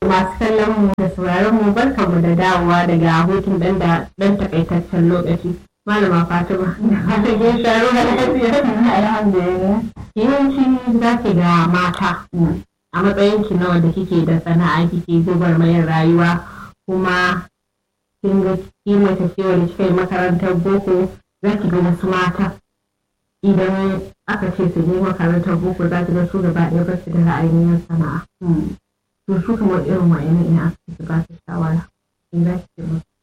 masu kallon mu da sauraron mu barkanmu da dawowa daga hutun dan da dan takaitaccen lokaci malama fatima da fatan kin sharo da lafiya alhamdulillah yawanci za ki ga mata a matsayin ki nawa da kike da sana'a kike zubar mayar rayuwa kuma kin ga kima ta cewa da kika yi makarantar boko za ki ga wasu mata idan aka ce su je makarantar boko za ki ga su gaba ɗaya ba su da ra'ayin yin sana'a to su kamar irin wa'ina ina aka su ba su shawara in za ki ce musu